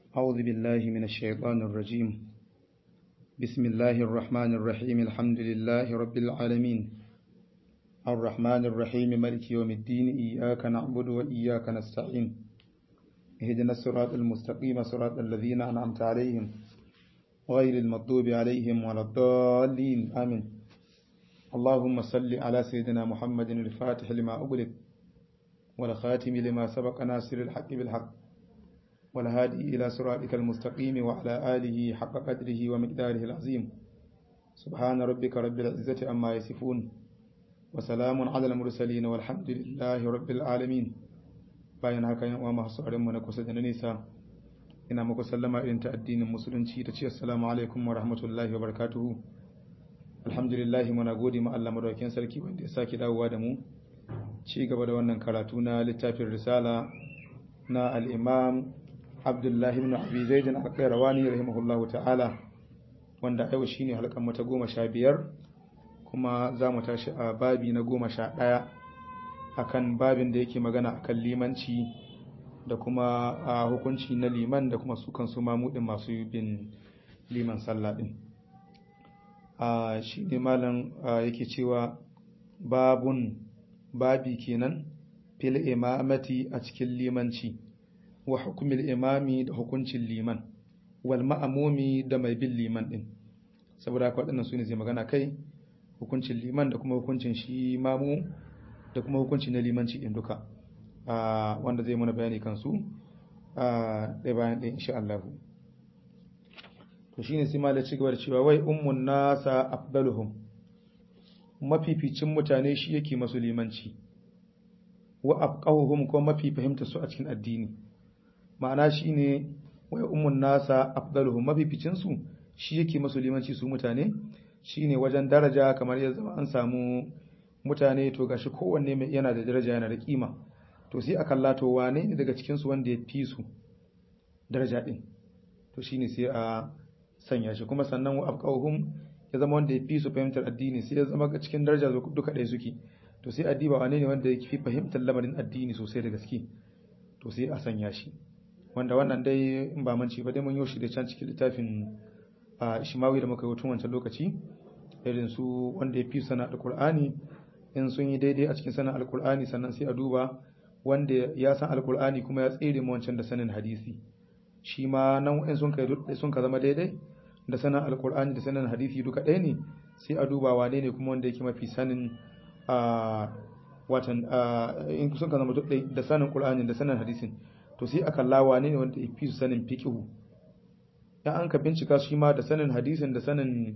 أعوذ بالله من الشيطان الرجيم بسم الله الرحمن الرحيم الحمد لله رب العالمين الرحمن الرحيم ملك يوم الدين إياك نعبد وإياك نستعين اهدنا الصراط المستقيم صراط الذين أنعمت عليهم غير المغضوب عليهم ولا الضالين آمين اللهم صل على سيدنا محمد الفاتح لما أغلق والخاتم لما سبق ناصر الحق بالحق والهادي إلى صراطك المستقيم وعلى آله حق قدره ومقداره العظيم سبحان ربك رب العزة أما يصفون وسلام على المرسلين والحمد لله رب العالمين bayan haka yan uwa masu sauran mu na kusa da na nisa ina muku sallama irin ta addinin musulunci ta ce assalamu alaikum wa rahmatullahi wa barakatuhu alhamdulillah muna gode ma Allah madaukakin sarki wanda ya sake dawowa da mu ci gaba da wannan karatu na littafin risala na al-imam Abdullah ibn Abi Zaid al-Qayrawani rahimahullahu ta'ala wanda yau shine halkan mu ta goma sha biyar kuma za mu tashi a babi na goma sha ɗaya akan babin da yake magana akan limanci da kuma a hukunci na liman da kuma su kansu mamudin masu bin liman sallah din a shi ne malam yake cewa babun babi kenan fil imamati a cikin limanci wa hukumil imami da hukuncin liman wal ma'amumi da mai bin liman din saboda haka waɗannan su ne zai magana kai hukuncin liman da kuma hukuncin shi mamu da kuma hukunci na limanci din duka wanda zai mana bayani kansu ɗaya bayan ɗaya insha Allah to shine sai malai ci gaba da cewa wai ummun nasa afdaluhum mafificin mutane shi yake masu limanci wa afqahuhum ko mafi fahimta su a cikin addini ma'ana shine wai ummun nasa afdaluhum mafificin su shi yake masu limanci su mutane shine wajen daraja kamar ya zama an samu mutane to gashi kowanne mai yana da daraja yana da kima to sai a kalla to wane ne daga cikin su wanda ya fi su daraja din to shine sai a sanya shi kuma sannan wa afqahum ya zama wanda ya fi su fahimtar addini sai ya zama cikin daraja duka ɗaya suke to sai addiba wane ne wanda ya fi fahimtar lamarin addini sosai da gaske to sai a sanya shi wanda wannan dai in ba manci ba dai mun yi shi da can cikin littafin a Ishimawi da muka yi tun wancan lokaci irin su wanda ya fi sana alkur'ani in sun yi daidai a cikin sanin alkur'ani sannan sai a duba wanda ya san alkur'ani kuma ya tsere mu wancan da sanin hadisi shi ma nan in sun kai sun ka zama daidai da sanin alkur'ani da sanin hadisi duka ɗaya ne sai a duba wane ne kuma wanda yake mafi sanin a watan in sun ka zama da sanin qur'ani da sanin hadisin to sai a kalla wane ne wanda ya fi su sanin fiqhu dan an ka bincika shi ma da sanin hadisin da sanin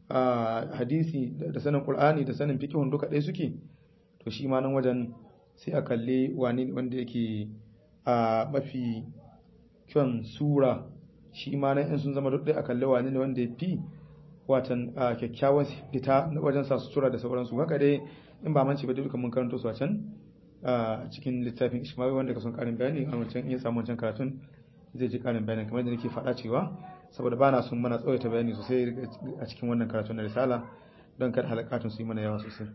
hadisi da sanin qur'ani da sanin fiqhun duka ɗaya suke to shi ma nan wajen sai a kalle wani wanda yake a mafi kyan sura shi ma nan in sun zama duk ɗaya a kalle wani ne wanda ya fi watan kyakkyawan fita wajen sa sutura da sauransu haka dai in ba manci ba dai duka mun karanto su a can a cikin littafin ishmawi wanda ka son karin bayani a wancan in ya samu wancan karatun zai ji karin bayani kamar da nake faɗa cewa saboda ba na son mana tsawaita bayani sosai a cikin wannan karatun na risala don kada halakatun su yi mana yawa sosai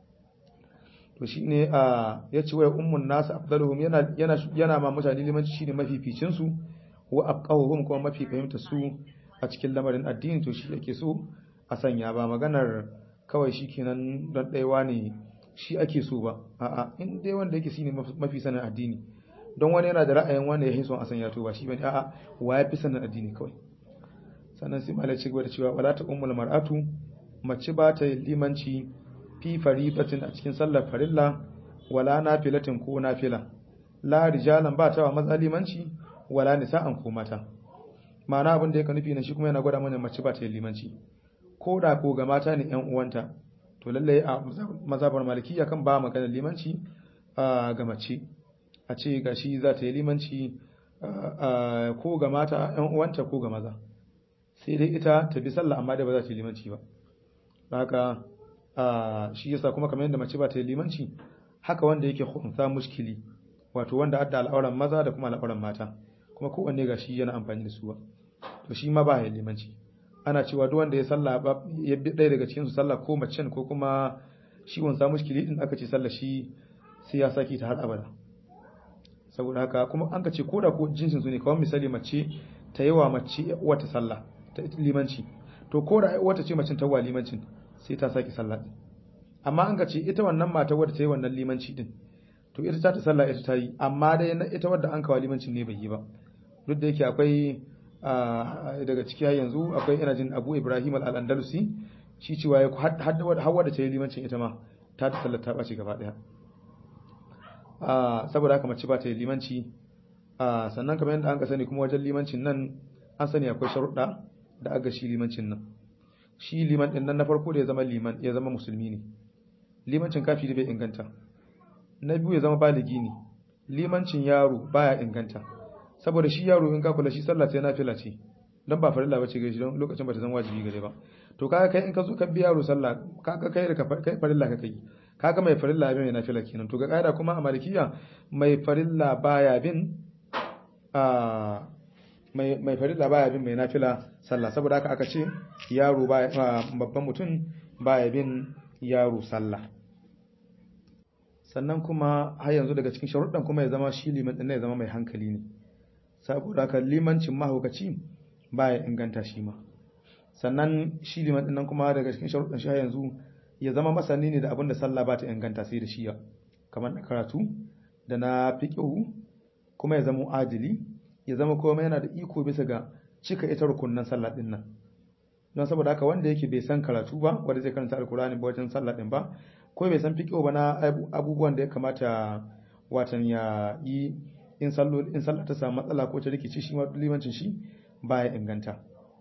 to shi ne a ya ce wai ummun nasu afdaluhum yana yana yana ma mutane limanci shine mafificin su wa afqahuhum kuma mafi fahimta su a cikin lamarin addini to shi yake so a sanya ba maganar kawai shikenan don ɗaiwa ne shi ake so ba a'a in dai wanda yake shine mafi sanin addini don wani yana da ra'ayin wanda ya yi son a sanya to ba shi bane a'a wa ya fi sanin addini kawai sannan sai malai ci gaba da cewa wala ta ummul mar'atu mace ba ta limanci fi faridatin a cikin sallar farilla wala nafilatin ko nafila la rijalan ba ta wa maza limanci wala nisa'an ko mata ma'ana abin da yake nufi na shi kuma yana gwada mana mace ba ta limanci ko da ko ga mata ne yan uwanta to lallai a mazhabar malikiya kan ba magana limanci ga mace a ce gashi za ta yi limanci ko ga mata yan uwanta ko ga maza sai dai ita ta bi sallah amma dai ba za ta yi limanci ba haka shi yasa kuma kamar yadda mace ba ta yi limanci haka wanda yake khunsa mushkili wato wanda adda al'auran maza da kuma al'auran mata kuma kowanne ga shi yana amfani da su ba to shi ma ba ya limanci ana cewa duk wanda ya sallah ya bi ɗaya daga cikin su sallah ko macen ko kuma shi wansa mushkili din aka ce sallah shi sai ya saki ta har abada saboda haka kuma an ka ce ko da ko jinsin su ne kawai misali mace ta yi wa mace wata sallah ta limanci to ko da wata ce macin ta wa limancin sai ta saki sallah din amma an ka ce ita wannan mata wadda ta yi wannan limanci din to ita ta ta sallah ita ta yi amma dai ita wadda an kawo limancin ne bai yi ba duk da yake akwai daga ciki yanzu akwai ina jin Abu Ibrahim al-Andalusi shi cewa ya har da ta yi limancin ita ma ta ta sallar ta ɓace gaba ɗaya saboda haka mace ba ta yi limanci sannan kamar yadda an ka sani kuma wajen limancin nan an sani akwai sharuɗa da aga shi limancin nan shi liman ɗin nan na farko da ya zama liman ya zama musulmi ne limancin kafiri bai inganta na biyu ya zama baligi ne limancin yaro baya inganta saboda shi yaro in ka kula shi sallah sai nafila ce dan ba farilla bace gare shi don lokacin ba ta zama wajibi gare ba to kaga kai in ka zo ka biya yaro sallah kaga kai da kai farilla ka kai kaga mai farilla bin mai nafila kenan to ga kaida kuma a malikiya mai farilla baya bin a mai mai farilla baya bin mai nafila sallah saboda haka aka ce yaro baya babban mutum baya bin yaro sallah sannan kuma har yanzu daga cikin sharuɗan kuma ya zama shi liman ɗin ya zama mai hankali ne saboda haka limancin mahaukaci baya inganta shi ma sannan shi liman ɗin nan kuma daga cikin sharuɗan shi har yanzu ya zama masani ne da abin da sallah ba ta inganta sai da shiya kamar na karatu da na fiqhu kuma ya zama adili ya zama kuma yana da iko bisa ga cika ita rukunnan sallah ɗin nan don saboda haka wanda yake bai san karatu ba wanda zai karanta alkurani ba wajen sallah ɗin ba ko bai san fiqhu ba na abubuwan da ya kamata watan ya yi in sallo in sallah ta samu matsala ko ta rikici shi ma limancin shi baya inganta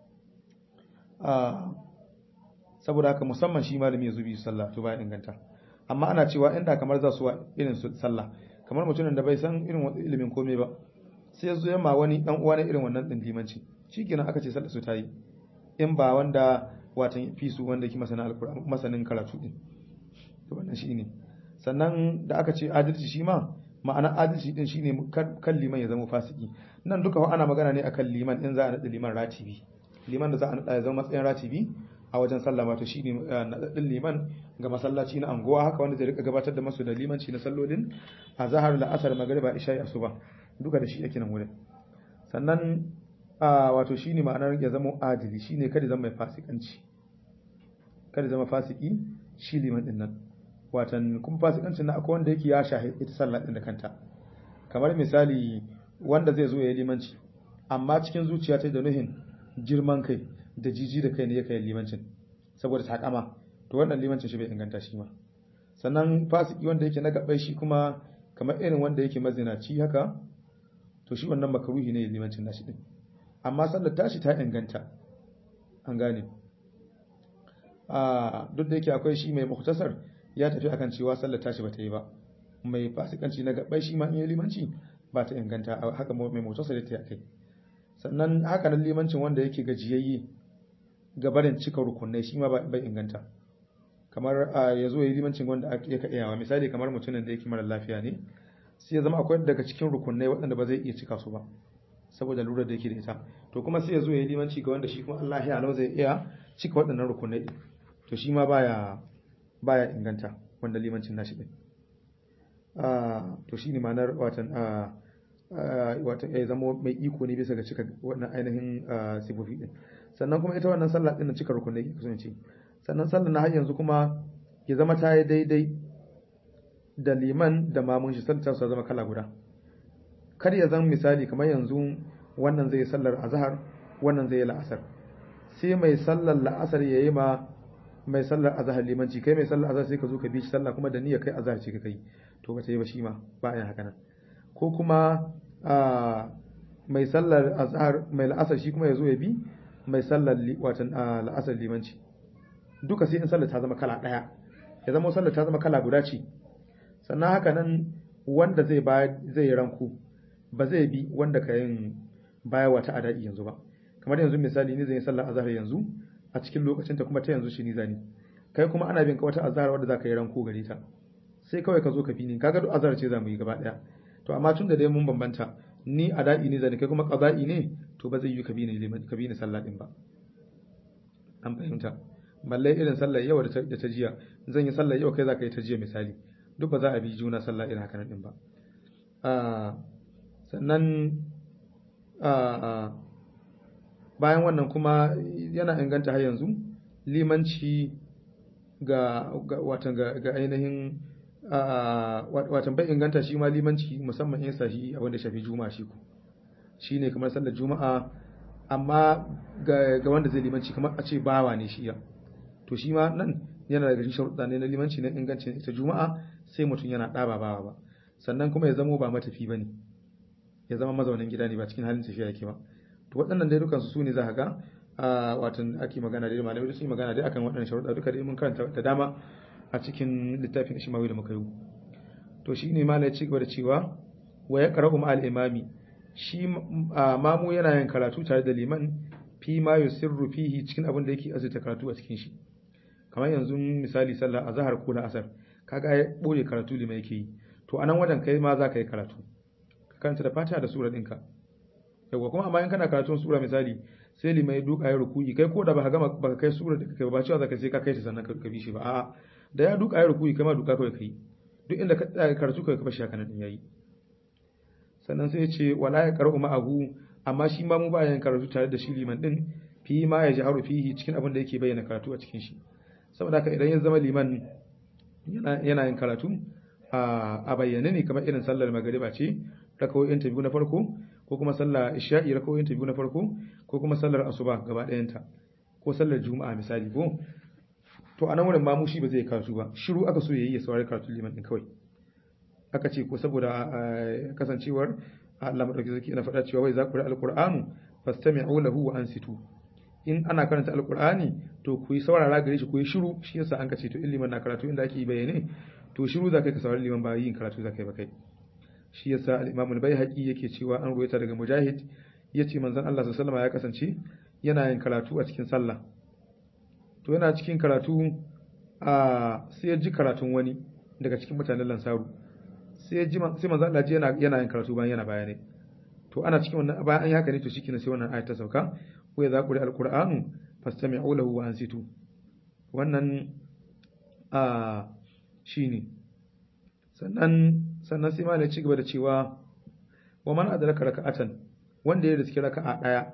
saboda haka musamman shi malami ya zubi sallah to baya inganta amma ana cewa inda kamar za su wa irin su sallah kamar mutumin da bai san irin wani ilimin komai ba sai ya zo yamma wani dan uwa na irin wannan din limanci shikenan aka ce sallah su ta yi in ba wanda watan fi su wanda yake masanin alkur'ani masanin karatu din to wannan shine sannan da aka ce adalci shi ma ma'ana adalci din shine kan liman ya zama fasiki nan duka ana magana ne akan liman in za a nada liman ratibi liman da za a nada ya zama matsayin ratibi a wajen sallah wato shine nadadin liman ga masallaci na anguwa haka wanda zai rika gabatar da masu da limanci na sallolin a zahar la'asar magriba isha'i asuba duka da shi yake nan wurin sannan wato shine ma'anar ya zama adili shine kada zama mai fasikanci kada zama fasiki shi liman din nan watan kuma fasikancin na akwai wanda yake ya shahi ita sallah din da kanta kamar misali wanda zai zo ya yi limanci amma cikin zuciya ta da nuhin girman kai da jiji da kai ne ya kai limancin saboda takama to wannan limancin shi bai inganta shi ma sannan fasiki wanda yake na gabai shi kuma kamar irin wanda yake mazinaci haka to shi wannan makaruhi ne limancin nashi din amma sallar tashi ta inganta an gane a duk da yake akwai shi mai muhtasar ya tafi akan cewa sallar tashi bata yi ba mai fasikanci na gabai shi ma in yi limanci ba ta inganta haka mai muhtasar ta kai sannan haka nan limancin wanda yake gajiyayye ga barin cika rukunai shi ma bai inganta kamar ya zo ya yi limancin wanda ya ka iyawa misali kamar mutumin da yake mara lafiya ne sai ya zama akwai daga cikin rukunai waɗanda ba zai iya cika su ba saboda lura da yake da ita to kuma sai ya zo ya yi limanci ga wanda shi kuma Allah ya zai iya cika waɗannan rukunai to shi ma baya baya inganta wanda limancin nashi din to shine ma'anar watan watan ya zama mai iko ne bisa ga cika wannan ainihin sifofi din sannan kuma ita wannan sallah din cika rukunai ke kasance sannan sallah na har yanzu kuma ya zama ta yi daidai da liman da mamun shi sallah su zama kala guda kar ya zama misali kamar yanzu wannan zai sallar azhar wannan zai yi la'asar sai mai sallar la'asar ya yi ma mai sallar azhar limanci kai mai sallar azhar sai ka zo ka bi shi sallah kuma da niyyar kai azhar ce ka kai to ba ta yi ba shi ma ba a yin haka nan ko kuma mai sallar azhar mai la'asar shi kuma ya zo ya bi mai sallar watan la'asar limanci duka sai in sallar ta zama kala daya ya zama sallar ta zama kala guda ce sannan haka nan wanda zai zai ranku ba zai bi wanda ka yin baya wata adai yanzu ba kamar yanzu misali ni zan yi sallar azhar yanzu a cikin lokacin ta kuma ta yanzu shi ni zani kai kuma ana bin ka wata azhar wanda zaka yi ranko gare ta sai kawai ka zo ka bi ni kaga duk azhar ce zamu yi gaba daya to amma tun da dai mun bambanta ni ada'i ne zani kai kuma qada'i ne to ba zai yi ka bi ni liman ka bi ni sallah din ba an fahimta balle irin sallar yau da ta jiya zan yi sallar yau kai zaka yi ta jiya misali duk ba za a bi juna sallah irin haka nan din ba sannan bayan wannan kuma yana inganta har yanzu limanci ga watan ga ainihin watan bai inganta shi ma limanci musamman in sa shi abin da shafi juma'a shi ku shine kamar sallar juma'a amma ga wanda zai limanci kamar a ce bawa ne shi ya to shi ma nan yana daga cikin sharuɗa ne na limanci na ingancin ita juma'a sai mutum yana ɗaba bawa ba sannan kuma ya zamo ba matafi ba ne ya zama mazaunin gida ne ba cikin halin tafiya yake ba to waɗannan dai dukansu su ne za ka ga a watan ake magana dai malamai sun yi magana dai akan waɗannan sharuɗa duka dai mun karanta da dama a cikin littafin Ishmawi da muka yi to shi ne malai ci gaba da cewa wa ya qara'u ma'al imami shi mamu yana yin karatu tare da liman fi ma yusirru fihi cikin abin da yake azurta karatu a cikin shi kamar yanzu misali sallah azhar ko asar kaga ya boye karatu liman yake yi to anan wajen kai ma za ka yi karatu ka karanta da fatiha da sura ɗinka yawa kuma amma in kana karatun sura misali sai limai duka ya rukuyi kai ko da ba gama ba ka kai sura da kai ba cewa zaka sai ka kai ta sannan ka bi shi ba a'a da ya duka ya rukuyi kai ma duka kawai kai duk inda ka tsaya karatu kai ka bashi haka nan yayi sannan sai ya ce wala ya qara'u ma'ahu amma shi ma mu ba yin karatu tare da shi liman din fi ma ya jaharu fihi cikin abin da yake bayyana karatu a cikin shi saboda haka idan ya zama liman yana yin karatu a bayyane ne kamar irin sallar magariba ce rakawoyin ta biyu na farko ko kuma sallar isha'i rakawoyin ta biyu na farko ko kuma sallar asuba gaba ɗayanta ko sallar juma'a misali ko to anan wurin mamu shi ba zai karatu ba shiru aka so yayi ya saurari karatu liman din kawai aka ce ko saboda kasancewar Allah madauki zaki yana faɗa cewa wai za ku ri alqur'anu fastami'u lahu wa ansitu in ana karanta alqur'ani to ku yi saurara gare shi ku yi shiru shi yasa an kace to in liman na karatu inda ake yi bayane to shiru za kai ka saurari liman ba yin karatu za kai ba kai shi yasa al-Imam al-Baihaqi yake cewa an ruwaita daga Mujahid yace manzon Allah sallallahu alaihi ya kasance yana yin karatu a cikin sallah to yana cikin karatu a sai ya ji karatun wani daga cikin mutanen Lansaru sai ya ji sai manzon Allah yana yana yin karatu bayan yana bayane to ana cikin wannan bayan an yi haka ne to shikenan sai wannan ayat ta sauka wa idza quri al-qur'anu fastami'u lahu wa ansitu wannan a shine sannan sannan sai malai ci gaba da cewa wa man adraka raka'atan wanda ya riski raka'a daya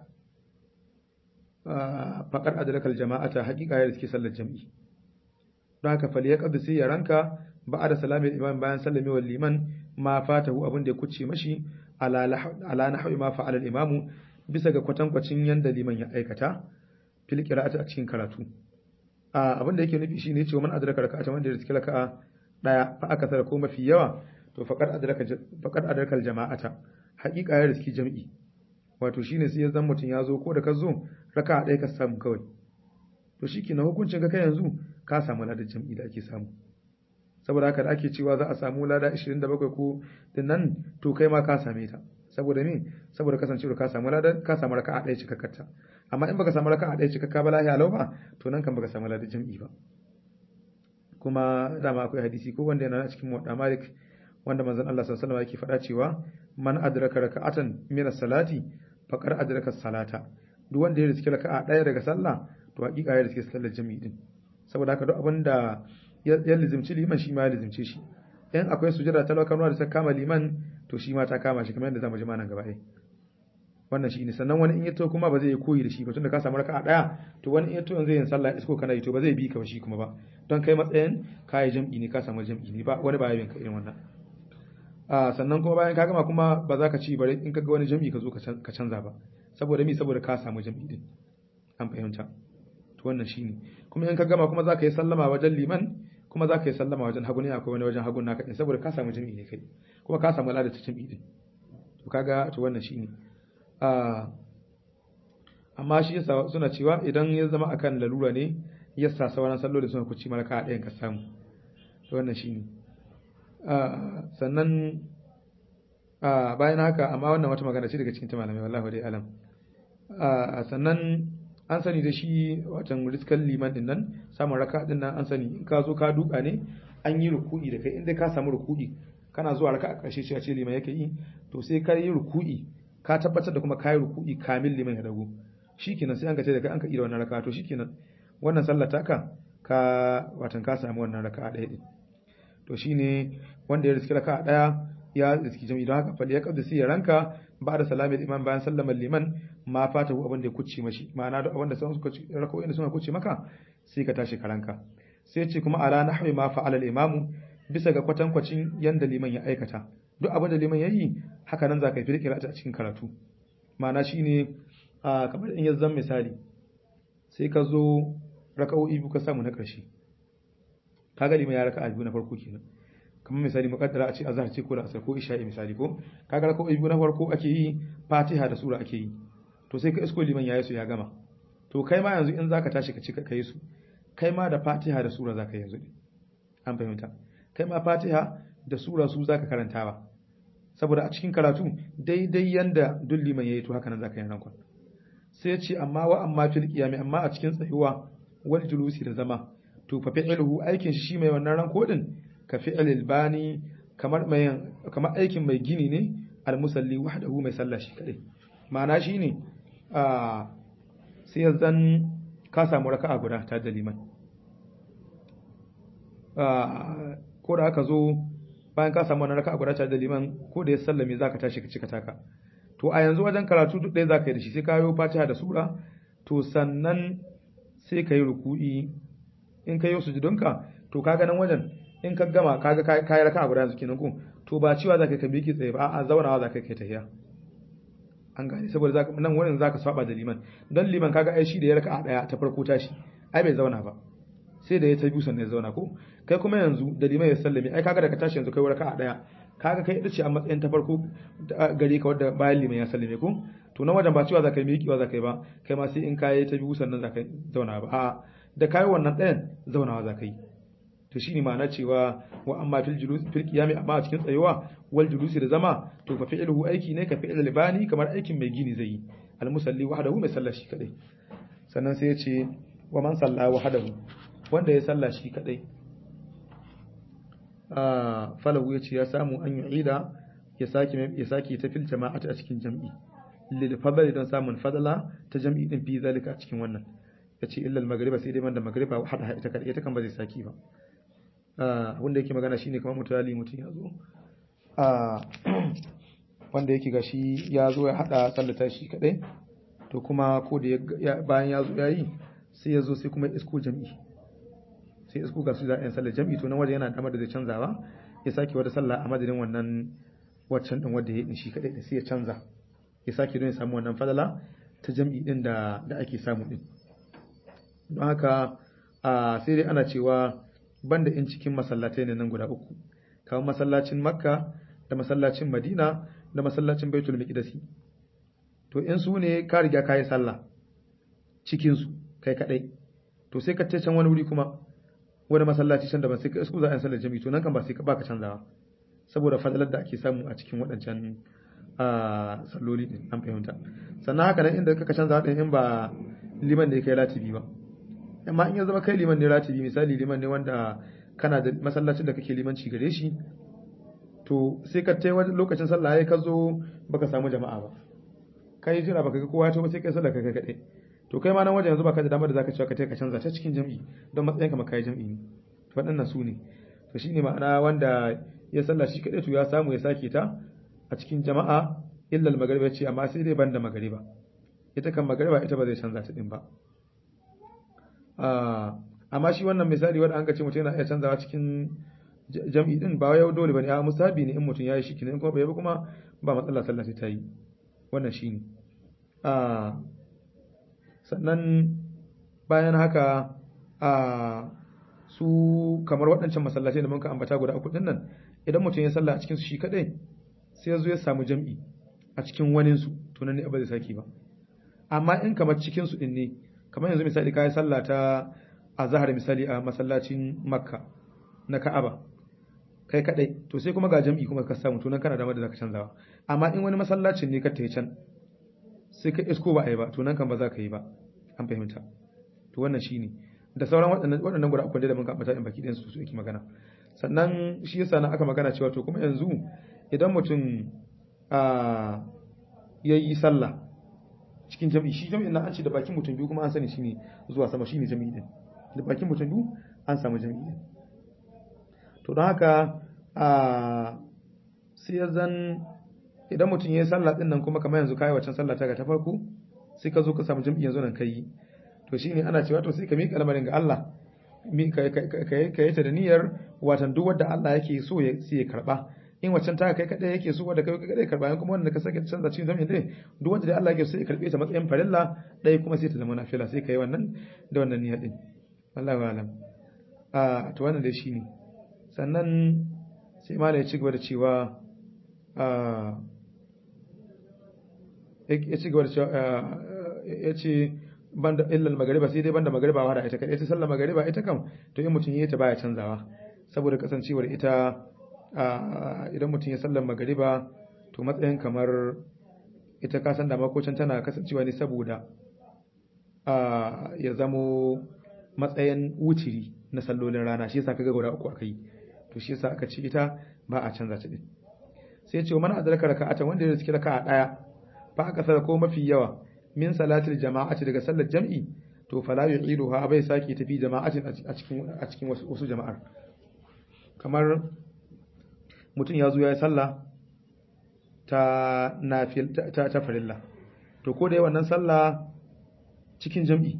faqad adraka aljama'ata haqiqa ya riski sallar jami'i don haka fal yaqdi sai ya ranka ba'da salami imam bayan sallamewar liman ma fatahu abin da ya kuce mashi ala ala nahwi ma fa'ala al-imamu bisa ga kwatankwacin yanda liman ya aikata fil qira'ati a cikin karatu abin da yake nufi shine cewa man adraka raka'atan wanda ya riski raka'a daya fa aka sara ko mafi yawa to faqad adraka faqad adraka aljama'ata haqiqa ya riski jami'i wato shine sai ya zan mutun ya zo ko da ka zo raka ɗaya ka samu kawai to shikenan hukuncin ka kai yanzu ka samu ladan jami'i da ake samu saboda haka da ake cewa za a samu lada 27 ko nan to kai ma ka same ta saboda me saboda kasancewa ka samu ladan ka samu raka'a ɗaya cikakkarta amma in baka samu raka'a ɗaya cikakka ba lahiya lau ba to nan kan baka samu ladan jami'i ba kuma dama akwai hadisi ko wanda yana cikin muwadda malik wanda manzon Allah sallallahu alaihi wasallam yake faɗa cewa man adraka raka'atan min as-salati faqad adraka salata duk wanda ya riski raka'a ɗaya daga sallah to hakika ya riski sallar jami'i din saboda haka duk abinda ya lizimci liman shi ma ya lizimce shi in akwai sujada ta lokacin da ta kama liman to shi ma ta kama shi kamar yadda zamu ji manan gaba ai wannan shi ne sannan wani in yato kuma ba zai yi koyi da shi ba tunda ka samu raka'a daya to wani in yato zai yin sallah isko kana yi to ba zai bi ka ba shi kuma ba don kai matsayin kai jam'i ne ka samu jam'i ne ba wani ba ya ka irin wannan a sannan kuma bayan ka gama kuma ba za ka ci bare in ka ga wani jam'i ka zo ka canza ba saboda mi saboda ka samu jam'i din an fahimta to wannan shine kuma in ka gama kuma za ka yi sallama wajen liman kuma za ka yi sallama wajen hagu ne akwai wani wajen hagun naka din saboda ka samu jam'i ne kai kuma ka samu ladar jam'i din to kaga to wannan shine amma shi yasa suna cewa idan ya zama akan lalura ne yasa sauran salloli suna kuci maraka a ɗayan ka samu wannan shi ne sannan bayan haka amma wannan wata magana ce daga cikin ta malamai wallahi dai alam sannan an sani da shi watan riskan liman din nan samun raka din nan an sani in ka zo ka duka ne an yi ruku'i da kai inda ka samu ruku'i kana zuwa raka a ƙarshe shi a ce liman yake yi to sai ka yi ruku'i ka tabbatar da kuma kayi ruku'i kamil liman ya dago shikenan sai an ka ce da kai an ka ira wannan raka to shikenan wannan sallar taka ka watan ka samu wannan raka ɗaya din to shine wanda ya riski raka ɗaya ya riski jami'i don haka fali ya kabda sai ya ranka ba da salamin imam bayan sallamar liman ma fata abin da ya kuce mashi ma'ana duk abin da sun suka rako'in da suka kuce maka sai ka tashi karanka sai ce kuma ala nahwi ma fa'ala al-imamu bisa ga kwatankwacin yanda liman ya aikata duk abin da liman ya yi haka nan za ka fi rikira a cikin karatu ma'ana shine kamar in ya zan misali sai ka zo raka'o'i biyu ka samu na ƙarshe kaga liman ya raka'a biyu na farko kenan kamar misali muqaddara a ce azhar ce ko da asar ko isha'i misali ko kaga raka'o'i biyu na farko ake yi fatiha da sura ake yi to sai ka isko liman yayi su ya gama to kai ma yanzu in zaka tashi ka ci ka kai su kai ma da fatiha da sura zaka yanzu an fahimta kai ma fatiha da sura su zaka karanta ba saboda a cikin karatu daidai yanda duk liman yayi to haka nan zaka yi nan kwan sai ce amma wa amma fil qiyami amma a cikin tsayuwa wal julusi da zama to fa fi'luhu aikin shi mai wannan ran kodin ka fi'lil bani kamar mai kamar aikin mai gini ne al musalli wahdahu mai sallah shi kadai ma'ana shine a sai zan ka samu raka'a guda ta da liman ko da aka zo bayan ka samu wannan raka'a guda ta da liman ko da ya sallame zaka tashi ka cika taka to a yanzu wajen karatu duk ɗaya zaka yi da shi sai ka yi fatiha da sura to sannan sai ka yi ruku'i in ka yi sujudunka to kaga nan wajen in ka gama kaga ka yi raka'a guda yanzu kenan ko to ba cewa zaka ka biki tsaye ba a zaunawa zaka kai tahiya an gane saboda zaka nan wurin zaka saba da liman dan liman kaga ai shi da ya raka'a daya ta farko tashi ai bai zauna ba sai da ya ta biyu sannan ya zauna ko kai kuma yanzu da liman ya sallame ai kaga daga tashi yanzu kai raka'a daya kaga kai ita ce a matsayin ta farko gare ka wadda bayan liman ya sallame ko to na wajen ba cewa zaka yi miƙewa zaka yi ba kai ma sai in kai ta biyu sannan zaka zauna ba a da kai wannan ɗayan zaunawa zaka yi to shine ma'ana cewa wa amma fil julus fil qiyami amma a cikin tsayuwa wal julusi da zama to fa fi'luhu aiki ne ka fi'l libani kamar aikin mai gini zai yi al musalli wahdahu mai sallah shi kadai sannan sai ya ce wa man salla wahdahu wanda ya salla shi kadai a falahu ya ce ya samu an yu'ida ya saki ya saki ta fil jama'ati a cikin jam'i lil fadli don samun fadala ta jam'i din fi zalika a cikin wannan yace illa al magriba sai dai man da magriba wahda ita kadai ita kan ba zai saki ba wanda yake magana shine kamar mutali mutum ya zo wanda yake gashi ya zo ya hada sallata shi kadai to kuma ko da bayan ya zo yayi sai ya zo sai kuma isko jami'i sai isko ga su za a yin sallar jami'i to nan waje yana damar da zai canzawa ya sake wata sallah a madadin wannan waccan din wanda ya yi shi kadai da sai ya canza ya sake don ya samu wannan fadala ta jami'i din da da ake samu din don haka sai dai ana cewa banda in cikin masallatai ne nan guda uku kamar masallacin makka da masallacin madina da masallacin baitul miqdasi to in su ne ka riga ka yi sallah cikin su kai kadai to sai ka can wani wuri kuma wani masallaci can daban sai ka isku za a yi sallar jami'i to nan kan ba sai ka baka canzawa saboda fadalar da ake samu a cikin waɗancan salloli din an fahimta sannan haka nan inda kaka canza din in ba liman ne kai latibi ba amma in ya zama kai liman ne ratibi misali liman ne wanda kana da masallacin da kake limanci gare shi to sai ka tai wani lokacin sallah ya ka zo baka samu jama'a ba kai jira baka ga kowa ya to sai kai sallah kai kadai to kai ma nan wajen yanzu baka da damar da zaka cewa ka tai ka canza ta cikin jami'i don matsayin ka maka jami'i ne to waɗannan su ne to shine ma'ana wanda ya sallah shi kadai to ya samu ya sake ta a cikin jama'a illa al-magriba ce amma sai dai banda magriba ita kan magriba ita ba zai canza ta din ba amma shi wannan misali wanda an ce mutum yana iya canzawa cikin jam'i din ba yau dole bane a musabi ne in mutum yayi shi kenan kuma bai ba kuma ba matsala sallah sai ta yi wannan shine a sannan bayan haka a su kamar waɗancan masallacai da muka ambata guda uku din nan idan mutum ya sallah a cikin su shi kadai sai ya zo ya samu jam'i a cikin wanin su to nan ne ba zai saki ba amma in kamar cikin su din ne kamar yanzu misali kayi sallah ta a zahar misali a masallacin makka na ka'aba kai kadai to sai kuma ga jam'i kuma ka samu to nan kana da da zaka canzawa amma in wani masallacin ne ka tayi can sai ka isko ba ai ba to nan kan ba za ka yi ba an fahimta to wannan shine da sauran waɗannan waɗannan guda uku da mun ka ambata in baki ɗin su su yake magana sannan shi yasa na aka magana cewa to kuma yanzu idan mutum a yayi sallah cikin jami'i shi jami'in nan an ce da bakin mutum biyu kuma an sani shine zuwa sama shine jami'i din da bakin mutum biyu an samu jami'i din to don haka a sai ya zan idan mutum yayi sallah din nan kuma kamar yanzu kai waccan sallah ta ga ta farko sai ka zo ka samu jam'i yanzu nan kai to shine ana cewa to sai ka miƙa lamarin ga Allah ka yi ta da niyyar watan duk wanda Allah yake so ya sai ya karba in waccan ta kai kadai yake so wanda kai kadai karba in kuma wanda ka sake canza cikin jami'in dai duk wanda dai Allah yake so ya karbe ta matsayin farilla dai kuma sai ta zama nafila sai kai wannan da wannan niyyar din wallahi alam a to wannan dai shine sannan sai ma ya ci gaba da cewa a ya ci gaba da cewa ya ce banda illal magariba sai dai banda magariba wada ita kadai ta sallar magariba ita kam to in mutum yayi ta baya canzawa saboda kasancewar ita idan mutum ya sallar magariba to matsayin kamar ita ka san da makocin tana kasancewa ne saboda ya zamo matsayin wutiri na sallolin rana shi yasa kaga guda uku aka yi to shi yasa aka ce ita ba a canza ta din sai ce mana adraka raka'atan wanda ya riski raka'a daya fa aka sara ko mafi yawa min salatil jama'ati daga sallar jam'i to fala yu'iduha bai saki tafi jama'atin a cikin a cikin wasu jama'ar kamar mutum ya zo ya yi sallah ta nafil ta ta farilla to ko da yawan nan sallah cikin jam'i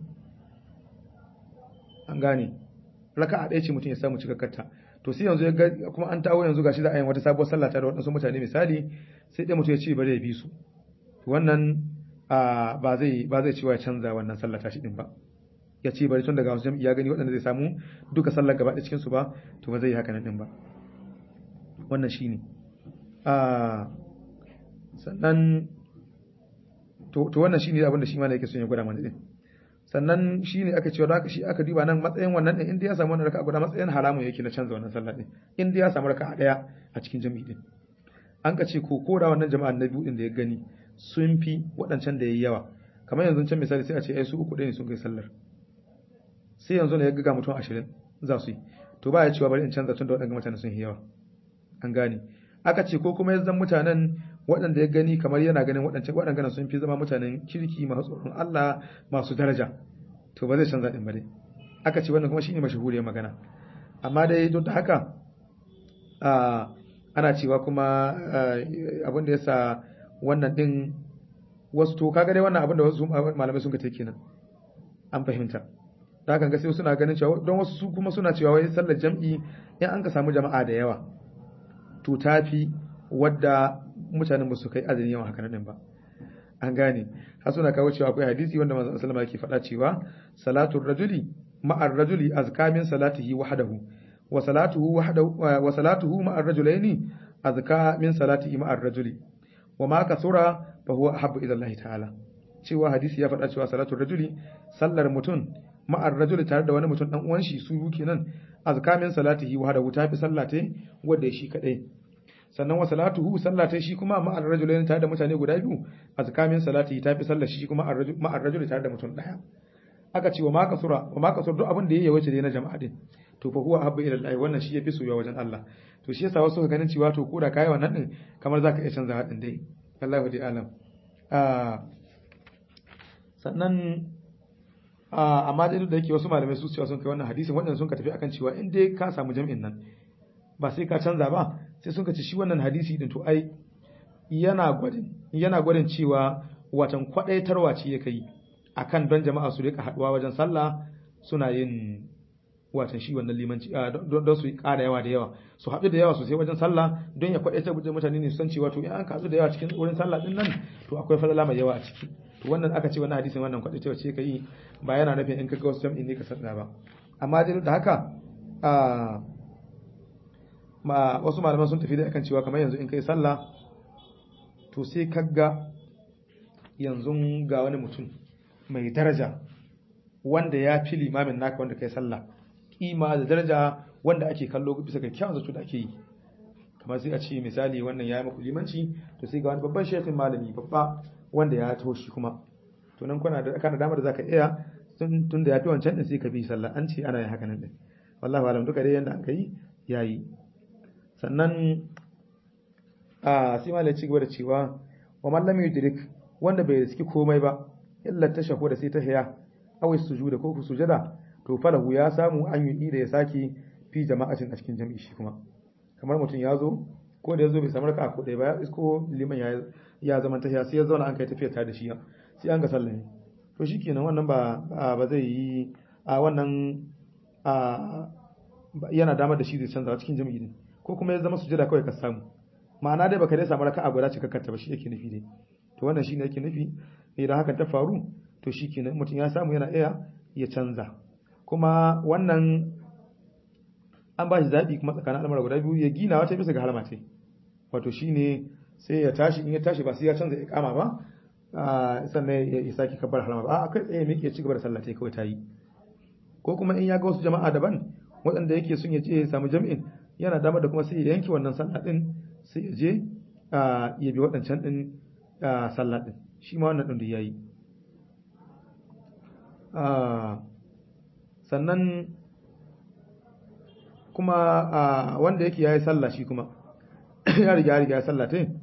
an gane raka'a ɗaya ce mutum ya samu cikakkarta to sai yanzu kuma an tawo yanzu gashi za a yi wata sabuwar sallah ta da waɗansu mutane misali sai ɗaya mutum ya ce bari ya bi su wannan ba zai ba zai cewa ya canza wannan sallah tashi din ba ya ce bari tun daga wasu jam'i ya gani waɗanda zai samu duka sallar gaba ɗaya cikin su ba to ba zai yi haka nan din ba wannan shine a sannan to to wannan shine abin da shi ma yake son ya gwada mana din sannan shine aka cewa haka shi aka duba nan matsayin wannan din inda ya samu wannan raka'a guda matsayin haramun yake na canza wannan sallah din inda ya samu raka'a daya a cikin jami'i din an ka ce ko koda wannan jama'an na biyu din da ya gani sun fi waɗancan da yayi yawa kamar yanzu can misali sai a ce ai su uku ɗaya ne sun kai sallar sai yanzu ne ya ga mutum ashirin za su yi to ba ya cewa bari in canza tun da waɗanda mutane sun yi yawa an gane aka ce ko kuma yanzu mutanen waɗanda ya gani kamar yana ganin waɗancan waɗanda sun fi zama mutanen kirki masu tsoron Allah masu daraja to ba zai canza ɗin ba dai aka ce wannan kuma shine mashahuriyar magana amma dai duk da haka ana cewa kuma abin da yasa wannan ɗin wasu to kaga dai wannan abin da wasu malamai sun ka take kenan an fahimta da haka ga sai suna ganin cewa don wasu su kuma suna cewa wai sallar jam'i in an ka samu jama'a da yawa to tafi wadda mutanen ba su kai adadin yawan haka nan ba an gane har suna kawo cewa akwai hadisi wanda manzon sallama yake faɗa cewa salatul rajuli ma'ar rajuli azka min salatihi wahdahu wa salatuhu wahdahu wa salatuhu ma'ar rajulaini azka min salatihi ma'ar rajuli wa ma kasura fa huwa ahabbu ila Allah ta'ala cewa hadisi ya faɗa cewa salatul rajuli sallar mutum ma'ar rajuli tare da wani mutum dan uwan shi su kenan azka min salatihi wahdahu ta fi sallate wanda shi kadai sannan wa salatuhu sallata shi kuma ma'ar rajulain tare da mutane guda biyu azkamin salati ta fi sallar shi kuma ma'ar rajuli tare da mutum daya aka ce wa ma kasura wa ma kasur duk abin da yayi wace dai na jama'a din to fa huwa habba ila Allah wannan shi yafi soyuwa wajen Allah to shi yasa wasu ka ganin cewa to koda kai wannan din kamar zaka iya canza hadin dai Allahu di alam ah sannan amma dai da yake wasu malamai su cewa sun kai wannan hadisin waɗanda sun ka tafi akan cewa in dai ka samu jami'in nan ba sai ka canza ba sai sun ci shi wannan hadisi din to ai yana gwadin yana gwadin cewa watan kwadaitarwa ce yake yi akan don jama'a su rika haduwa wajen sallah suna yin watan shi wannan limanci don su ƙara yawa da yawa su haɗu da yawa sosai wajen sallah don ya kwadaitar da mutane ne su san cewa to in an kasu da yawa cikin wurin sallah din nan to akwai falala mai yawa a ciki to wannan aka ce wannan hadisin wannan kwadaitarwa ce yake yi ba yana nufin in ka ga wasu jam'i ne ka sanna ba amma dai da haka ma wasu malaman sun tafi da akan cewa kamar yanzu in kai sallah to sai kaga yanzu ga wani mutum mai daraja wanda ya fi limamin naka wanda kai sallah kima da daraja wanda ake kallo bisa ga kyawun zato da ake yi kamar sai a ce misali wannan ya yi maku limanci to sai ga wani babban shekin malami babba wanda ya taho shi kuma to nan kuna da kana damar da zaka iya tun da ya fi wancan din sai ka bi sallah an ce ana yin haka nan din wallahi alam duka dai yanda aka yi yayi sannan a sai malai ci gaba da cewa wa man lam yudrik wanda bai riski komai ba illa tashahu da sai ta haya aw sujuda ko ku sujada to falahu ya samu an yi da ya saki fi jama'atin a cikin jami'i shi kuma kamar mutum ya zo ko da ya zo bai samu raka ko ɗaya ba ya isko liman ya ya zama tahiya sai ya zauna an kai tafiya ta da shi sai an ga sallame to shikenan wannan ba ba zai yi a wannan a yana damar da shi zai canza cikin jami'i ne ko kuma ya zama sujada kawai ka samu ma'ana dai baka dai samu raka'a guda cikakkarta ba shi yake nufi dai to wannan shine yake nufi idan hakan ta faru to shikenan mutum ya samu yana iya ya canza kuma wannan an ba shi zaɓi kuma tsakanin al'amura guda biyu ya gina wata bisa ga harma ce wato shine sai ya tashi in ya tashi ba sai ya canza iqama ba sannan ya saki kabbar harma ba a kai tsaye miƙe ci gaba da sallah ta kawai ta yi ko kuma in ya ga wasu jama'a daban waɗanda yake sun ya je ya samu jami'in yana damar da kuma sai ya yanke wannan sallah din sai ya je ya bi waɗancan din sallah din shi ma wannan din da yayi sannan kuma wanda yake yayi sallah shi kuma ya riga ya riga ya sallah tai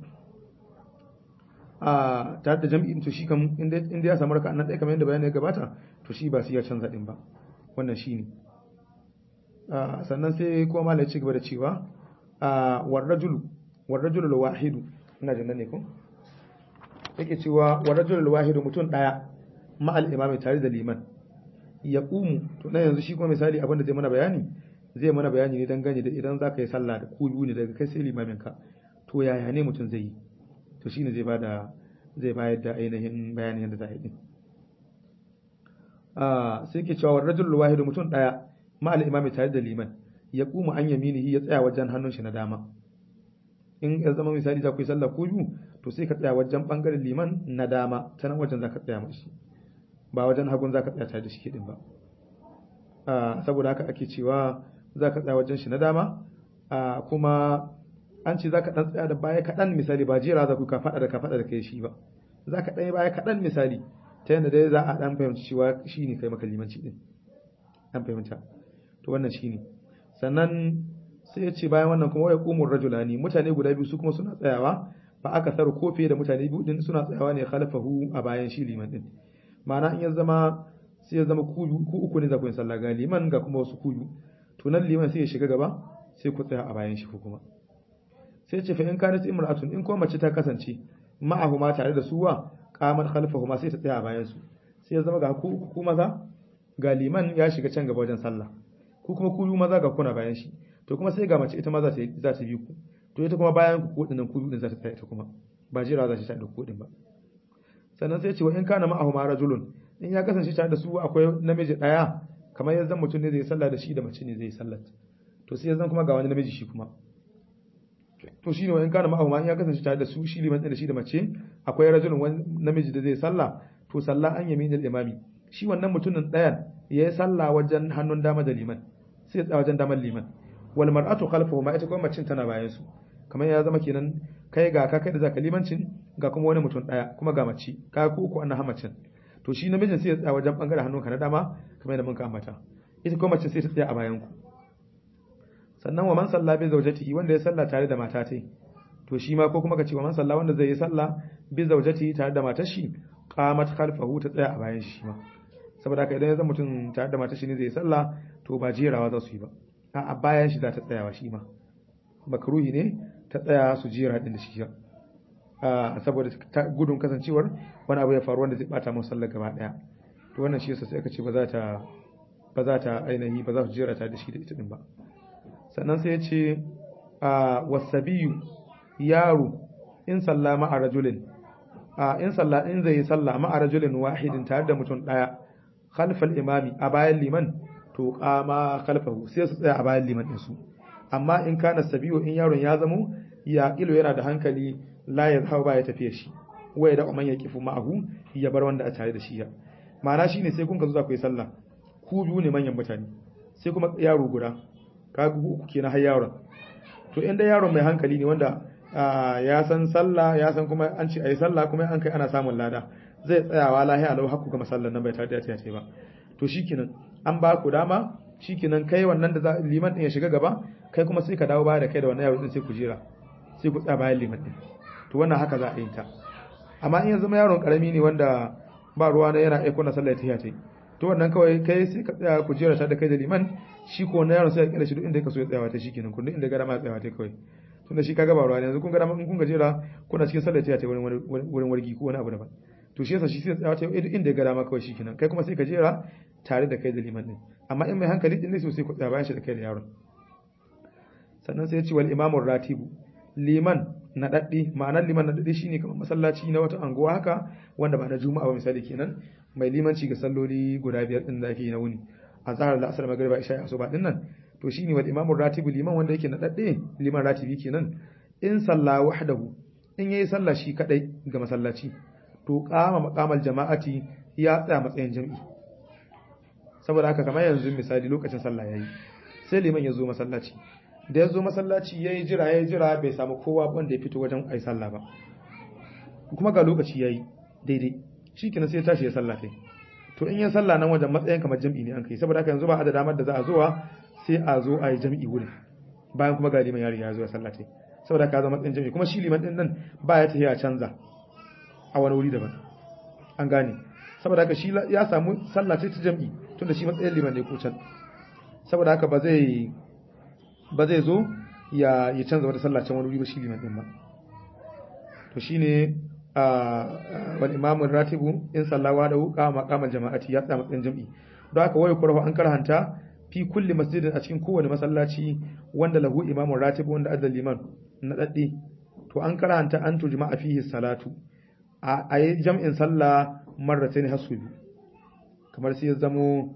a tare da jami'in to shi kam inda ya samu raka'a nan ɗaya kamar yadda bayani ya gabata to shi ba sai ya canza din ba wannan shine sannan sai kuma malai ci gaba da cewa warrajulu warrajulu wahidu ina jin ne ko yake cewa warrajulu wahidu mutum daya ma'al imami tare da liman ya kumu to na yanzu shi kuma misali abinda zai mana bayani zai mana bayani ne dangane da idan zaka yi sallah da ku biyu ne daga kai sai limamin ka to yaya ne mutum zai yi to shine zai bada zai bayar da ainihin bayanin yadda za a yi din sai ke cewa rajul wahidu mutum daya ma al imami tare da liman ya kuma an yaminihi ya tsaya wajen hannun shi na dama in ya zama misali za ku yi sallah ku biyu to sai ka tsaya wajen bangaren liman na dama ta nan wajen za ka tsaya mashi ba wajen hagun za ka tsaya tare da shi din ba saboda haka ake cewa za ka tsaya wajen shi na dama kuma an ce za ka ɗan tsaya da baya kaɗan misali ba jera za ku ka faɗa da ka faɗa da kai shi ba za ka ɗaya baya kaɗan misali ta yadda dai za a ɗan fahimci cewa shi ne kai maka limanci ɗin an fahimta to wannan shi ne sannan sai ya ce bayan wannan kuma waya ƙumur rajulani mutane guda biyu su kuma suna tsayawa ba aka tsaro ko fiye da mutane biyu ɗin suna tsayawa ne khalafahu a bayan shi liman ɗin ma'ana in ya zama sai ya zama ku uku ne za ku yi sallah ga liman ga kuma wasu kuyu to nan liman sai ya shiga gaba sai ku tsaya a bayan shi ko kuma sai ce fa in kanat imra'atun in ko mace ta kasance ma'ahuma tare da suwa qamat khalfahuma sai ta tsaya a bayan su sai ya zama ga ku ku maza ga liman ya shiga can gaba wajen sallah ku kuma ku maza ga kuna bayan shi to kuma sai ga mace ita ma za ta za ta bi ku to ita kuma bayan ku kodin ku din za ta tsaya ita kuma ba jira za ta tsaya da ku din ba sannan sai ce wa in kana ma'ahuma rajulun in ya kasance tare da su akwai namiji daya kamar yanzu mutum ne zai sallah da shi da mace ne zai sallah to sai yanzu kuma ga wani namiji shi kuma to shine wa in kana ma'ahuma in ya kasance tare da su shi liman da shi da mace akwai rajulun wani namiji da zai sallah to sallah an yamin imami shi wannan mutumin ɗayan ya yi sallah wajen hannun dama da liman sai ya wajen damar liman wal mar'atu khalfahu ma ita kuma macin tana bayan su kamar ya zama kenan kai ga ka kai da zaka limancin ga kuma wani mutum ɗaya kuma ga mace ka ku uku annan hamacin to shi namijin sai ya tsaya wajen bangaren hannunka na dama kamar yadda mun ka ambata ita kuma mace sai ta tsaya a bayan ku sannan wa man salla bi zawjatihi wanda ya salla tare da mata tai to shi ma ko kuma ka ce wa man salla wanda zai yi salla bi zawjatihi tare da matar shi qamat khalfahu ta tsaya a bayan shi ma saboda haka idan ya zama mutum tare da matar shi ne zai yi salla to ba jerawa za su yi ba a bayan shi za ta tsayawa shi ma makruhi ne ta tsaya su jera din da shi saboda gudun kasancewar wani abu ya faru wanda zai bata musu sallar gaba daya to wannan shi yasa sai aka ce ba za ta ba za ta ainihi ba za su jera ta da shi da ita din ba sannan sai ya ce a wasabiyu yaro in salla ma'a rajulin a in salla in zai yi salla ma'a rajulin wahidin tare da mutum daya khalfal imami a bayan liman to kama khalfahu sai su tsaya a bayan liman din su amma in kana sabiyu in yaron ya zamo ya ilo yana da hankali la ya zahau ba ya tafiya shi waya da man ya kifu ma'ahu ya bar wanda a tare da shi ya ma'ana shine sai kun ka zo za ku yi sallah ku biyu ne manyan mutane sai kuma yaro guda kaga uku kenan har yaron to inda yaron mai hankali ne wanda ya san sallah ya san kuma an ce ayi sallah kuma an kai ana samun lada zai tsayawa lahiya lau hakku ga masallan nan bai tare da ya ce ba to shikenan an ba ku dama shikenan kai wannan da liman din ya shiga gaba kai kuma sai ka dawo baya da kai da wannan yaro din sai ku jira sai ku tsaya bayan liman din to wannan haka za a yi ta amma in ya zama yaron karami ne wanda ba ruwa na yana aiko na sallah ta yi to wannan kawai kai sai ka tsaya ku jira ta da kai da liman shi ko wannan yaron sai ya kira shi duk inda ka so ya tsayawa ta shikenan kun duk inda gara ma ya tsayawa ta kawai tunda shi kaga ba ruwa ne yanzu kun ga in kun gajera kuna cikin sallah ta wurin wurin wargi ko wani abu daban to shi yasa shi sai tsaya ta inda ya ga dama kawai shikenan kai kuma sai ka jera tare da kai da liman din amma in mai hankali din ne sai ku tsaya bayan shi da kai da yaron sannan sai ya ce wal imamur ratibu liman na daddi ma'anar liman na daddi shine kamar masallaci na wata anguwa haka wanda ba na juma'a ba misali kenan mai limanci ga salloli guda biyar din da ake yi na wuni azhar da asar magriba isha asuba din nan to shine wal imamur ratibu liman wanda yake na daddi liman ratibi kenan in salla wahdahu in yayi sallah shi kadai ga masallaci to qama maqamal jama'ati ya tsaya matsayin jami'i saboda haka kamar yanzu misali lokacin sallah yayi sai liman ya zo masallaci da ya zo masallaci ya yi jira ya yi jira bai samu kowa wanda ya fito wajen ai sallah ba kuma ga lokaci ya yi daidai shi kina sai ya tashi ya sallah kai to in ya sallah nan wajen matsayin kamar jam'i ne an kai saboda haka yanzu ba a da damar da za a zuwa sai a zo a yi jam'i wurin bayan kuma ga liman ya riga ya zo ya sallah kai saboda haka zama matsayin jam'i kuma shi liman din nan ba ya tafiya canza a wani wuri daban an gane saboda haka shi ya samu sallah ta jam'i tunda shi matsayin liman ne ko can saboda haka ba zai ba zai zo ya ya canza wata sallah can wani wuri ba shi liman din ba to shine wal imamu ratibu in sallawa da wuka maqamal jama'ati ya tsaya matsayin jam'i don haka wayo kurhu an karhanta fi kulli masjidin a cikin kowane masallaci wanda lahu imamu ratibu wanda adda liman na daddi to an karhanta an tujma'a fihi salatu a yi jam'in sallah marratayn hasu biyu kamar sai ya zamo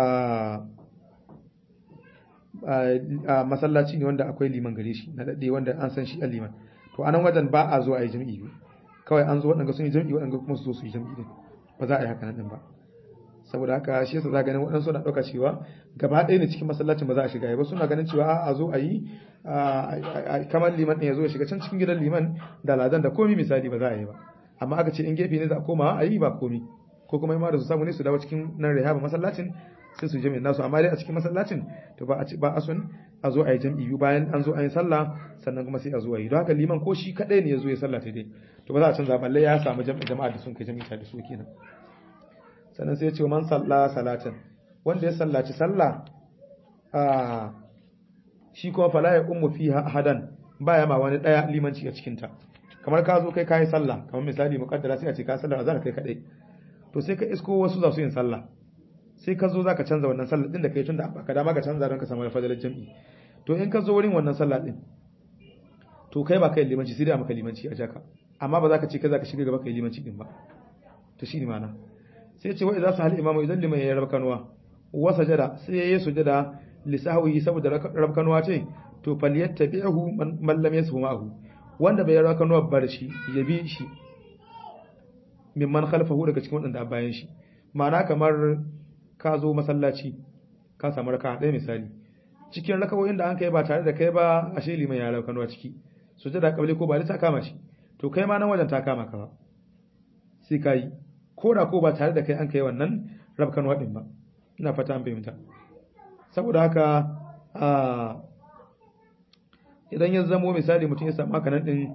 a masallaci ne wanda akwai liman gare shi na daɗe wanda an san shi a liman to anan wajen ba a zo a yi jam'i biyu kawai an zo waɗanda sun yi jam'i waɗanda kuma su zo su yi jam'i din ba za a yi haka nan ba saboda haka shi yasa za ganin waɗansu na ɗauka cewa gaba ɗaya ne cikin masallacin ba za a shiga ba suna ganin cewa a zo a yi kamar liman ɗin ya zo ya shiga can cikin gidan liman da ladan da komi misali ba za a yi ba amma aka ce in gefe ne za a koma a yi ba komi ko kuma ma da su samu ne su dawo cikin nan rihaba masallacin sai su jami'in nasu amma dai a cikin masallacin to ba a ci ba a sun a zo a yi jam'i bayan an zo a yi sallah sannan kuma sai a zo a yi don haka liman ko shi kadai ne ya zo ya sallah ta dai to ba za a canza balle ya samu jama'a da sun kai jami'a da su kenan sannan sai ya ce man salla salatin wanda ya sallaci sallah a shi kuma fala ya ummu fi hadan baya ma wani daya limanci a cikin ta kamar ka zo kai kai sallah kamar misali muqaddara sai a ce ka sallar azhar kai kadai to sai ka isko wasu za su yin sallah sai ka zo zaka canza wannan sallah din da kai tunda baka dama ka canza don ka samu fadalar jami'i to in ka zo wurin wannan sallah din to kai ba kai limanci sai dai maka limanci a jaka amma ba za ka ce kai za ka shiga gaba kai limanci din ba to shine ma'ana sai ce wa idza sahal imamu idan liman ya rabka kanwa wa sajada sai yayi sujada li sahwihi saboda rabka kanwa ce to falyattabi'hu man lam yasfu ma'ahu wanda bai rabka kanwa bar shi ya bi shi mimman khalfahu daga cikin wadanda bayan shi ma'ana kamar ka zo masallaci ka samu raka ɗaya misali cikin rakawoyin da an kai ba tare da kai ba ashe liman ya rabka kanwa ciki sujada kabli ko ba ta kama shi to kai ma nan wajen ta kama ka ba sai ka yi ko da ko ba tare da kai an kai wannan rabkan waɗin ba ina fata an fahimta saboda haka idan ya zamo misali mutum ya samu haka nan din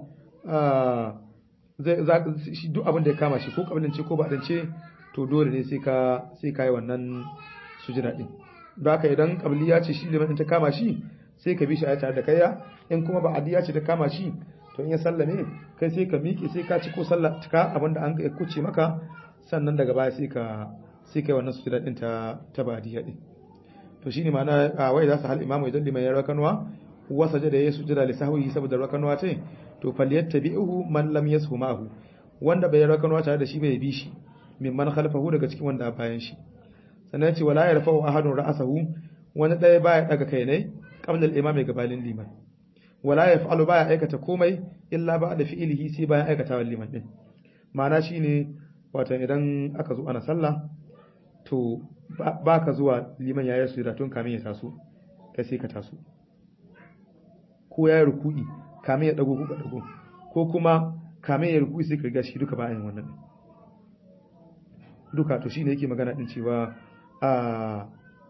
shi duk abin da ya kama shi ko kabilance ko ba ce to dole ne sai ka sai ka yi wannan sujida din don haka idan kabiliya ce shi liman ta kama shi sai ka bi shi a tare da kaiya in kuma ba adiya ce ta kama shi to in ya sallame kai sai ka miƙe sai ka ci ko sallah ka abinda an ya kuce maka sannan daga baya sai ka sai kai wannan sujada din ta ta badiya din to shine ma'ana a wai za su hal imamu idan liman ya rakanwa wa sajada ya sujada li sahwihi saboda rakanwa ce to falyattabi'uhu man lam yashu ma'ahu wanda bai rakanwa tare da shi bai bi shi mimman khalfahu daga cikin wanda bayan shi sannan ya ce wala yarfa'u ahadun ra'asahu wani ɗaya baya daga kai ne qabla al-imami gabalin liman wala ya fa'alu baya aikata komai illa ba da fi'ilihi sai bayan aikata wa liman din ma'ana shine wato idan aka zo ana sallah to ba ka zuwa liman yayin su tun kamin ya taso kai sai ka taso ko ya yi ruku'i kamin ya dago ko ka dago ko kuma kamin ya ruku'i sai ka riga shi duka bayan wannan duka to shine yake magana din cewa a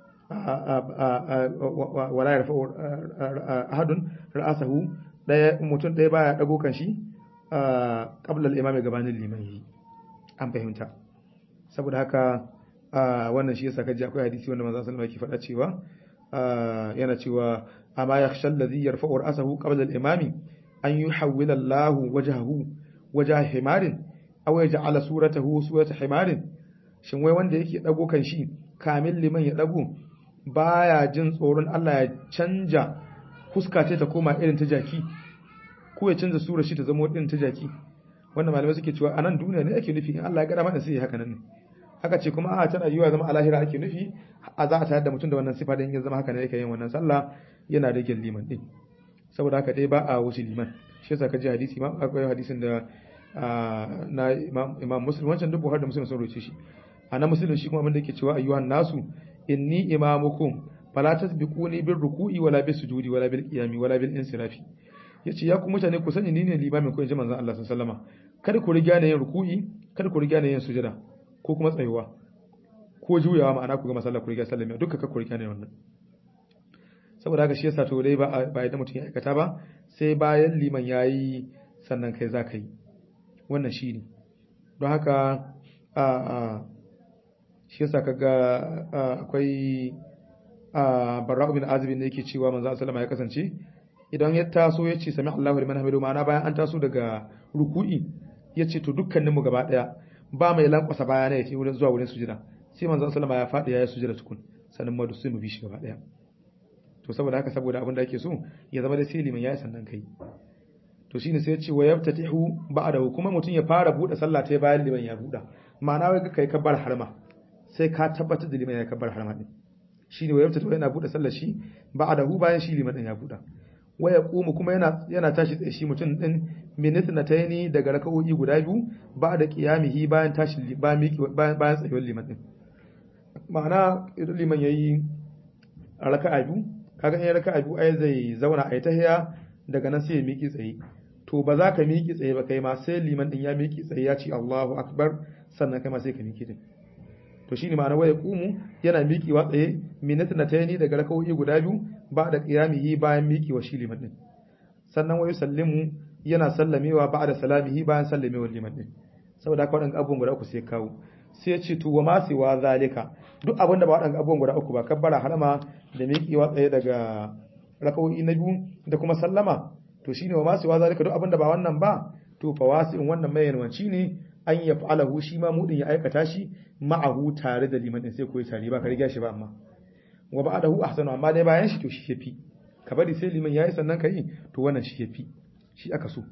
wala ya rafa ahadun ra'asahu daya mutum daya baya dago kan shi qabla al-imami gabanin liman yi an fahimta saboda haka wannan shi yasa kaji akwai hadisi wanda manzo sallallahu alaihi wasallam yake faɗa cewa yana cewa amma yakhsha alladhi yarfa'u ra'asahu qabla al-imami an yuhawwila Allahu wajhahu wajha himarin aw ya ja'ala suratahu surata himarin shin wai wanda yake dago kan shi kamil liman ya dago baya jin tsoron Allah ya canja fuska ce ta koma irin ta jaki ko ya canza sura shi ta zama irin ta jaki wannan malamai suke cewa anan duniya ne ake nufi in Allah ya gada mana sai haka nan ne haka ce kuma a tana yiwa zama alahira ake nufi a za a tayar da mutum da wannan sifa din ya zama haka ne yake yin wannan sallah yana da gin liman din saboda haka dai ba a wuce liman shi yasa ka ji hadisi ma akwai hadisin da na imam muslim wancan duk buhari da muslim sun roce shi a na muslim shi kuma abin da yake cewa ayyuhan nasu inni imamukum fala tasbiquni bir ruku'i wala bis sujudi wala bil qiyami wala bil insirafi yace ya ku mutane ku sani ni ne limamin ku inji manzon Allah sallallahu alaihi wasallam kada ku riga ne yin ruku'i kada ku riga ne yin sujada ko kuma tsayuwa ko juyawa ma'ana ku ga masallah ku riga sallama duka ka ku riga ne wannan saboda haka shi yasa to dai ba ba yadda mutum ya aikata ba sai bayan liman yayi sannan kai za ka yi wannan shi ne don haka a a shi yasa kaga akwai a barra'u bin azibin da yake cewa manzo sallama ya kasance idan ya taso ya ce sami Allahu liman hamidu ma'ana bayan an taso daga ruku'i ya ce to dukkaninmu gaba daya ba mai lankwasa baya ne ya ce wurin zuwa wurin sujada sai manzo sallama ya faɗi ya yi sujada tukun sannan madu sai mu bi shi gaba daya to saboda haka saboda abin da ake so ya zama da sai liman ya yi sannan kai to shine sai ya ce wa yaftatihu ba'dahu kuma mutum ya fara bude sallah ta bayan liman ya buda ma'ana wai kai kabbar harma sai ka tabbatar da liman ya kabbar harma din shine wa yaftatihu yana bude sallar shi ba'dahu bayan shi liman din ya buda wa yaqumu kuma yana yana tashi tsaye shi mutum din minit na tayni daga raka'o'i guda biyu ba'da qiyamihi bayan tashi bayan bayan tsayuwar liman din ma'ana idan liman yayi raka'a biyu kaga in raka'a biyu ai zai zauna ai tahiya daga nan sai ya miki tsaye to ba za ka miki tsaye ba kai ma sai liman din ya miki tsaye ya ce Allahu akbar sannan kai ma sai ka miki din to shine ma'ana waya qumu yana miƙewa tsaye minatan na tayni daga raka'o'i guda biyu ba da qiyamihi bayan miƙewa shi liman din sannan wayu sallimu yana sallamewa ba da salamihi bayan sallamewar liman din saboda haka wadannan abubuwan guda uku sai kawo sai ya ce to wa ma siwa zalika duk abin da ba wadannan abubuwan guda uku ba kabbara harama da miƙewa tsaye daga raka'o'i na biyu da kuma sallama to shine wa ma siwa zalika duk abin da ba wannan ba to fawasi'in wannan mai yanwanci ne an ya fa'alahu shi ma mudin ya aikata shi ma'ahu tare da liman din sai koyi tare ba ka riga shi ba amma wa ba'dahu ahsanu amma dai bayan shi to shi yafi ka bari sai liman yayi sannan kai to wannan shi yafi shi aka so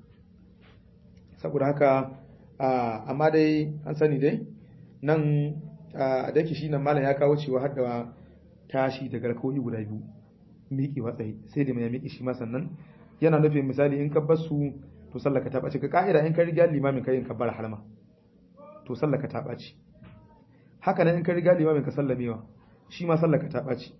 saboda haka amma dai an sani dai nan da yake shi nan malam ya kawo cewa har da tashi daga rakoi guda biyu miƙe watsayi sai da mai miƙe shi ma sannan yana nufin misali in ka bar su to sallaka ta ɓaci ka ka'ida in ka riga limamin kai in ka bar halma to sallaka ta ɓaci haka nan in ka riga limamin ka sallamewa shi ma sallaka ta ɓaci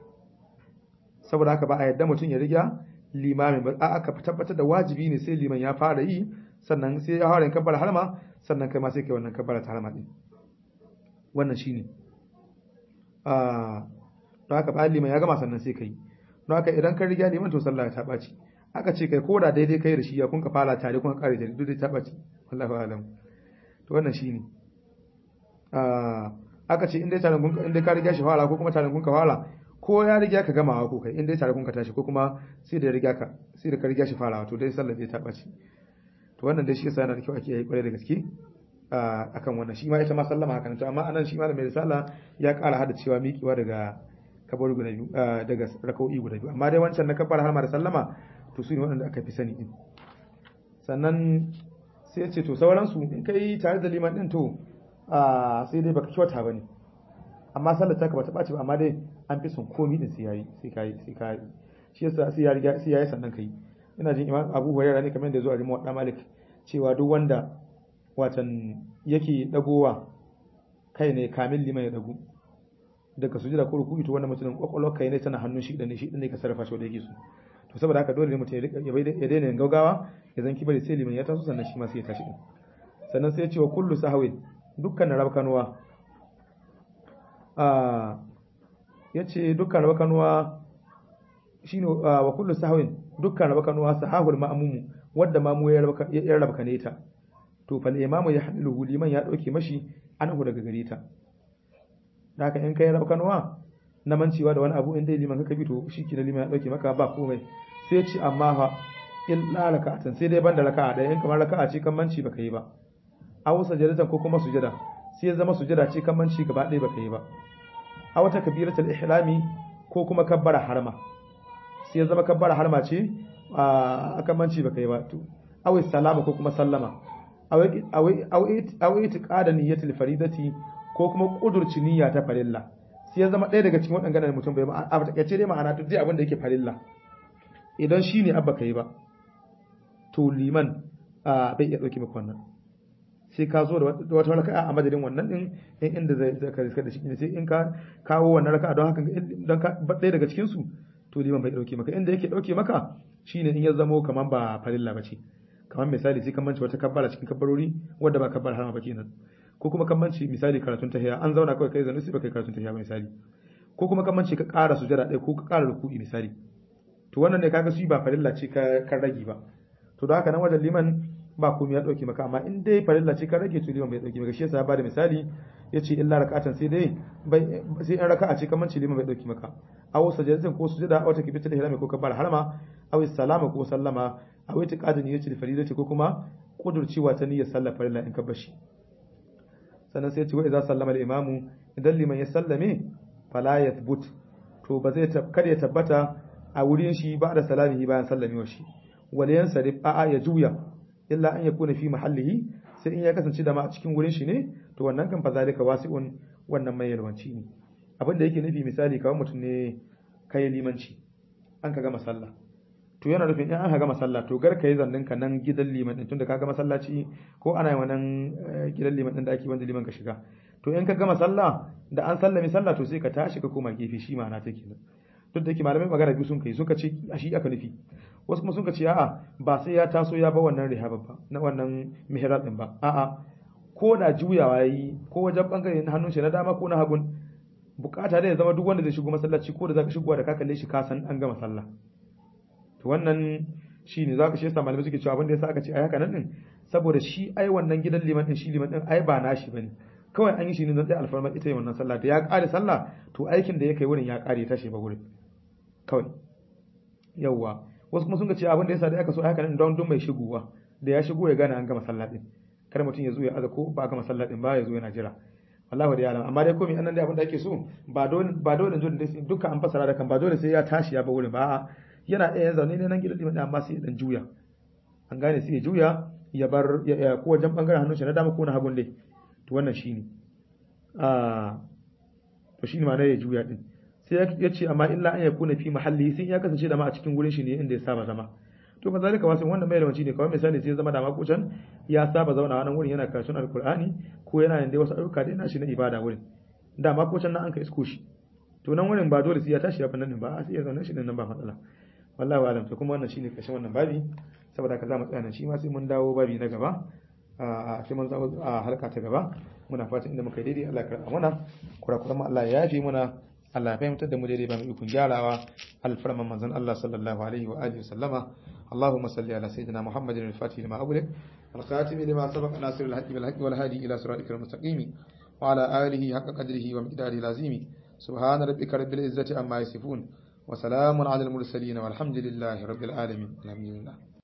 saboda haka ba a yadda mutum ya riga limamin ba a aka tabbatar da wajibi ne sai liman ya fara yi sannan sai ya fara kabbar harma sannan kai ma sai kai wannan kabbar ta harma din wannan shine ah don haka ba liman ya gama sannan sai kai don haka idan ka riga liman to sallah ta ɓaci aka ce kai koda daidai kai da shi ya kun ka fara tare kun kare tare duk dai ta ɓaci wallahi alam to wannan shine ah aka ce in dai tare kun in dai ka riga shi fara ko kuma tare kun ka fara ko ya riga ka gamawa ko kai in dai tare kun ka tashi ko kuma sai da riga ka sai da ka riga shi farawa to dai sallar dai ta ɓaci to wannan dai shi yasa yana da kyau ake yi kwarai da gaske akan wannan shi ma ita ma sallama haka to amma anan shi ma da mai risala ya ƙara hada cewa miƙewa daga kabar guda biyu daga raka'o'i guda biyu amma dai wancan na kabar har ma da sallama to su ne waɗanda aka fi sani din sannan sai ya ce to sauransu in kai tare da liman din to sai dai baka kyauta bane amma sallar ta ka bata ɓaci ba amma dai an fi son komi din sai yayi sai kai sai kai shi yasa sai ya riga sai yayi sannan kai ina jin imam Abu Hurairah ne kamar da zo a Rimu Wadda Malik cewa duk wanda watan yake dagowa kai ne kamil liman ya dago daga sujada ko ruku'i to wannan mutumin kwakwalwar kai ne tana hannun shi da ne shi ne ka sarrafa shi wanda yake so to saboda haka dole ne mutum ya daina yin gaugawa ya zan kibari sai liman ya taso sannan shi ma sai ya tashi din sannan sai ya ce wa kullu sahawin dukkan rabkanuwa a yace dukkan rabkanuwa shine wa kullu sahawin dukkan rabkanuwa sahahul ma'mumu wanda mamu ya rabkane ta to fal imamu ya hadilu liman ya dauke mashi anhu daga gare ta da haka in kai rabkanuwa na mancewa da wani abu in dai liman kaka bi to shi ke liman ya dauke maka ba komai sai ce amma fa illa raka'atan sai dai banda raka'a ɗaya in kamar raka'a ce kan manci baka yi ba aw sajadatan ko kuma sujada sai ya zama sujada ce kamanci gaba ɗaya baka yi ba a wata kabiratul ihrami ko kuma kabbara harma sai ya zama kabbara harma ce a kamanci baka yi ba to aw salama ko kuma sallama aw aw aw itiqada niyyatul faridati ko kuma kudurci niyya ta farilla sai ya zama ɗaya daga cikin waɗannan mutum bai a takaice dai ma'ana duk dai abin da yake farilla idan shine abba kai ba to liman bai iya ɗauki maka wannan sai ka zo da wata raka'a a madadin wannan din in inda zai ka riska da shi sai in ka kawo wannan raka'a don haka don ka ɗaya daga cikin su to liman bai ɗauke maka inda yake ɗauke maka shine in ya zamo kaman ba farilla ba ce kamar misali sai kan manci wata kabbara cikin kabbarori wadda ba kabbar harama ba kenan ko kuma kan manci misali karatun tahiya an zauna kawai kai zanu sai baka karatun tahiya ba misali ko kuma kan manci ka ƙara sujada ɗaya ko ka ƙara ruku'i misali to wannan ne kaga su ba farilla ce ka kan rage ba to da haka nan wajen liman ba komai ya dauke maka amma in dai farilla ce ka rage to liman bai dauke maka shi yasa ya bada misali yace illa rak'atan sai dai bai sai in raka'a ce kaman ce liman bai dauke maka aw sajadatin ko sujada aw takbiratul ihram ko kabbar harama aw salama ko sallama aw itiqadin yace da faridati ko kuma kudurcewa ta niyyar sallar farilla in ka bashi sannan sai ya ce wa idza sallama al-imamu idan liman ya sallame fala yathbut to ba zai kada ya tabbata a wurin shi ba da salamihi bayan sallamewar shi waliyan sarif a'a ya juya illa an yakuna fi mahallihi sai in ya kasance da ma a cikin wurin shi ne to wannan kan fa zalika wasi'un wannan mai yalwanci ne abin da yake nufi misali kawai mutum ne kai limanci an ka gama sallah to yana nufin in an ka gama sallah to gar ka yi zannin ka nan gidan liman din tunda ka gama masallaci ko ana yin wannan gidan liman din da ake wanda liman ka shiga to in ka gama sallah da an sallami sallah to sai ka tashi ka koma gefe shi ma'ana take nan duk da yake malamai magana biyu sun kai suka ce a shi aka nufi wasu kuma suka ce a'a ba sai ya taso ya ba wannan rihaba ba na wannan mihrab din ba a'a ko da juyawa yayi ko wajen bangare na hannun shi na dama ko na hagun bukata da ya zama duk wanda zai shigo masallaci ko da zaka shigo da ka kalle shi ka san an gama sallah to wannan shine zaka shi yasa malamai suke cewa abin da yasa aka ce ai haka nan din saboda shi ai wannan gidan liman din shi liman din ai ba nashi bane kawai an yi shi ne don tsaye alfarma ita yi wannan sallah da ya kare sallah to aikin da ya kai wurin ya kare ya tashi ba wurin kawai yawwa wasu kuma sun ga cewa abin da yasa da aka so haka nan don dun mai shigowa da ya shigo ya gane an gama sallah din kar mutum ya zo ya aza ko ba gama sallah din ba ya zo yana jira wallahi da yalam amma dai komai annan dai abin da ake so ba dole ba dole dole dai dukkan an fasara da kan ba dole sai ya tashi ya ba wurin ba yana iya zaune ne nan gidan liman amma sai ya dan juya an gane sai ya juya ya bar ya ko wajen bangaren hannun shi na dama ko na hagun dai to wannan shine a to shine ma ya juya din sai ya ce amma illa an yakuna fi mahalli sai ya kasance da ma a cikin wurin shi ne inda ya saba zama to fa zalika wasu wannan mai lawanci ne kawai misali sai ya zama da ma kucan ya saba zauna wannan wurin yana karatun alkur'ani ko yana yin dai wasu ayyuka da yana shi na ibada wurin da ma kucan nan an ka isko shi to nan wurin ba dole sai ya tashi ya fannin ba sai ya zauna shi nan ba matsala wallahi wa alam to kuma wannan shine kashin wannan babi saboda ka za mu tsaya nan shi ma sai mun dawo babi na gaba a sai mun zama a harka ta gaba muna fatan inda muka yi daidai Allah ya karɓa mana kurakuran mu Allah ya yafe muna Allah ya fahimtar da mu daidai ba mu ikon gyarawa alfarman manzon Allah sallallahu alaihi wa alihi wasallama اللهم صل على سيدنا محمد الفاتح لما أغلق الخاتم لما سبق ناصر الحق بالحق والهادي إلى صراطك المستقيم وعلى آله حق قدره ومقداره العظيم سبحان ربك رب العزة عما يصفون وسلام على المرسلين والحمد لله رب العالمين الحمد لله